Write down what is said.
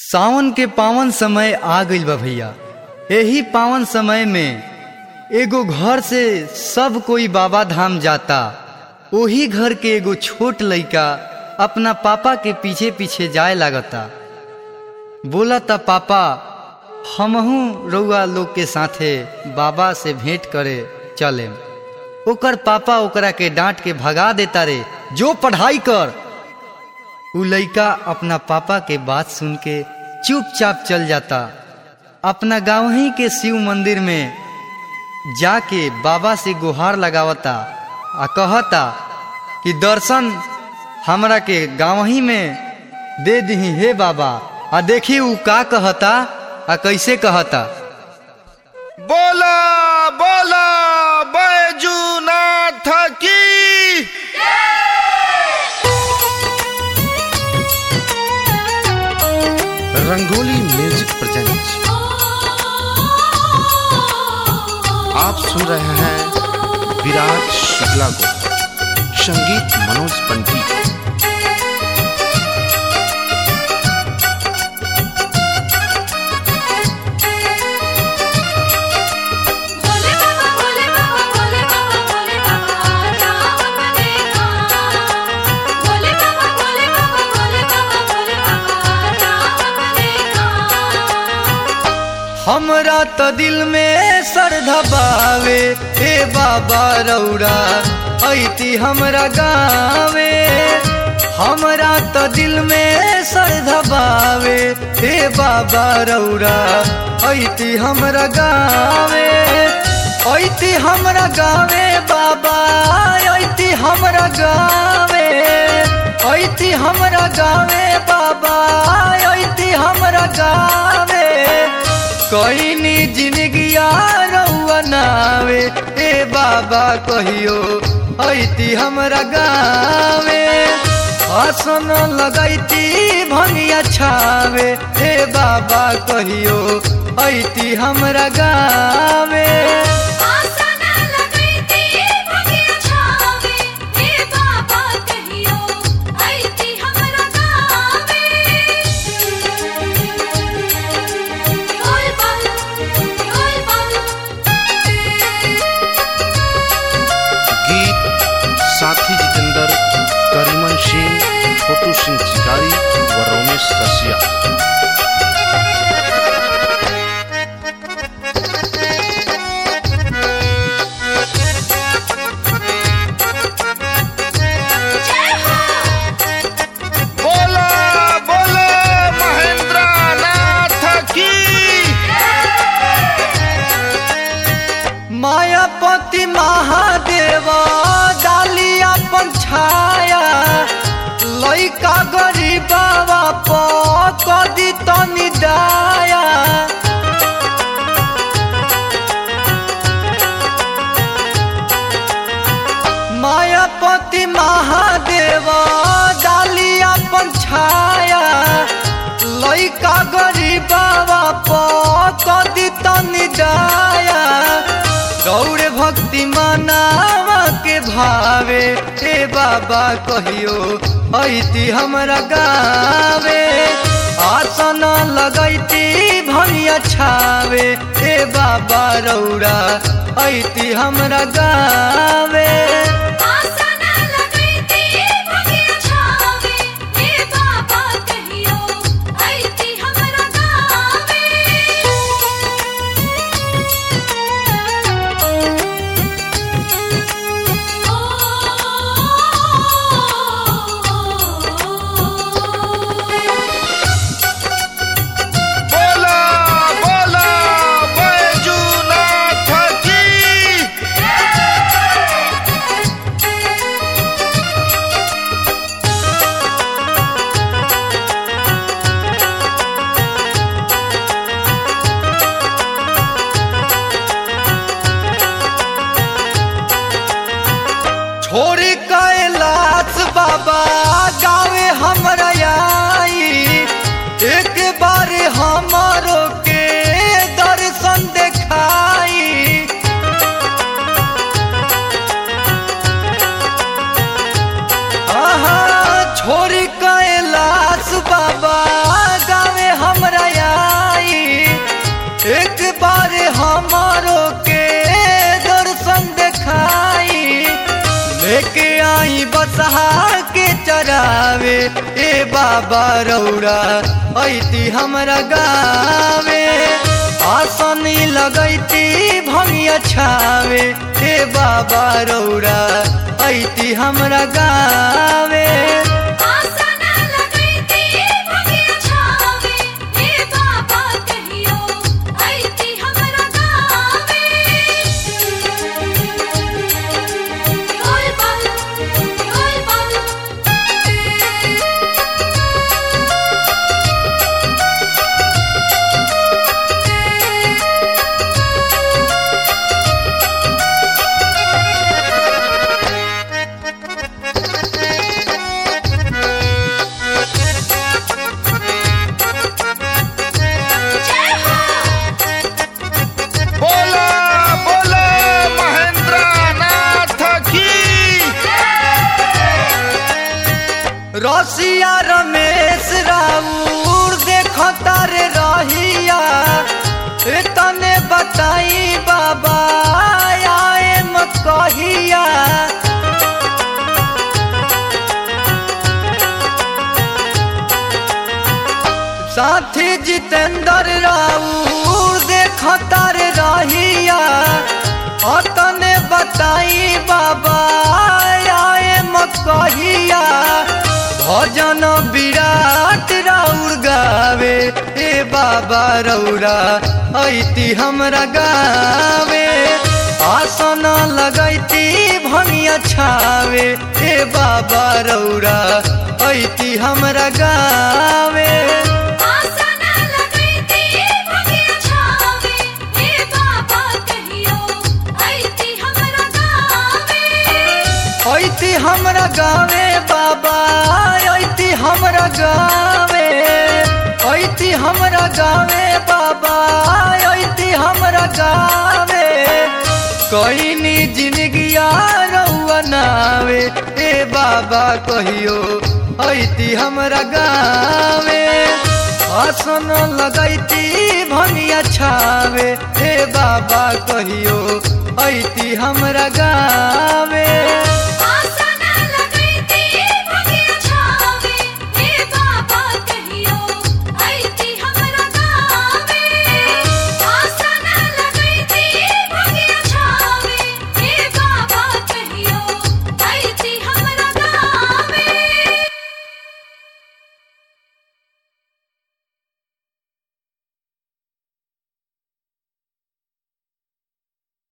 सावन के पावन समय आ गइल बा भैया यही पावन समय में एगो घर से सब कोई बाबा धाम जाता वही घर के एगो छोट लइका अपना पापा के पीछे पीछे जाए लागता बोला था पापा हमहू रउआ लोग के साथे बाबा से भेंट करे चले ओकर पापा ओकरा के डांट के भगा देता रे जो पढ़ाई कर उ लइका अपना पापा के बात सुन के चुपचाप चल जाता अपना गाँव ही के शिव मंदिर में जाके बाबा से गुहार लगावता आ कहता कि दर्शन हमरा के गाँव ही में दे दही हे बाबा आ देखी उ का कहता आ कैसे कहता बोला बोला बैजूनाथ की रंगोली म्यूजिक प्रेजेंट्स आप सुन रहे हैं विराट शुक्ला को संगीत मनोज पंडित भोले बाबा भोले बाबा भोले बाबा भोले बाबा राम बनेगा भोले बाबा भोले बाबा भोले बाबा भोले बाबा राम बनेगा हमरा तो दिल में श्रद्धा बावे हे बाबा रौरा ऐती हमरा गावे हमरा तो दिल में श्रद्धा बावे हे बाबा रौरा ऐती हमरा गावे ऐती हमरा गावे बाबा ऐती हमरा गावे ऐती हमरा गावे बाबा ऐती हमरा गावे कईनी जिंदगिया रउआ नावे ए बाबा कहियो ऐती हमरा गावे हसन लगैती भंगिया छावे ए बाबा कहियो ऐती हमरा गावे आसन लगैती भगिया छावे हे बाबा कहियो ऐती हमरा गावे बोल बम बोल बम गीत साथी जितेंद्र करीमन सिंह छोटू सिंह शिकारी व रोमेश रसिया जय हो बोला बोला महेंद्र नाथ की मायापति महादेव डाली अपन छाया लइका गरीबावा पदी तनी दाया मायापति महादेव डाली अपन छाया लइका गरीबावा पदी तनी दाया गौर भक्ति मनावा के भावे हे बाबा कहियो ऐती हमरा गावे आसन लगैती भनिया छावे हे बाबा रौरा ऐती हमरा गावे आसन लगैती भगिया छावे हे बाबा कहियो ऐती हमरा गावे बोला बोला बैजूनाथ की ए बाबा रौरा ऐती हमरा गावे आसनी लगैती भंगिया छावे ए बाबा रौरा ऐती हमरा गावे आसन लगैती भगिया छावे हे बाबा कहियो ऐती हमरा गावे बोल बम बोल बम जय हो बोला बोला महेंद्र नाथ की रसिया रमेश राउर देखो तारे रहिया ए तने बताई बाबा आए मत कहिया साथी जितेंद्र राउर देखो तारे रहिया ओ तने बताई बाबा आए मत कहिया भजन विराट राउर गावे ए बाबा रौरा ऐती हमरा गावे आसन लगैती भंगिया छावे ए बाबा रौरा ऐती हमरा गावे आसन लगैती भगिया छावे हे बाबा कहियो ऐती हमरा गावे ऐती हमरा गावे बाबा ऐती हमरा गावे ऐती हमरा गावे बाबा ऐती हमरा गावे कईनी जिंदगिया रउआ नावे ए बाबा कहियो ऐती हमरा गावे आसन लगैती भंगिया छावे हे बाबा कहियो ऐती हमरा गावे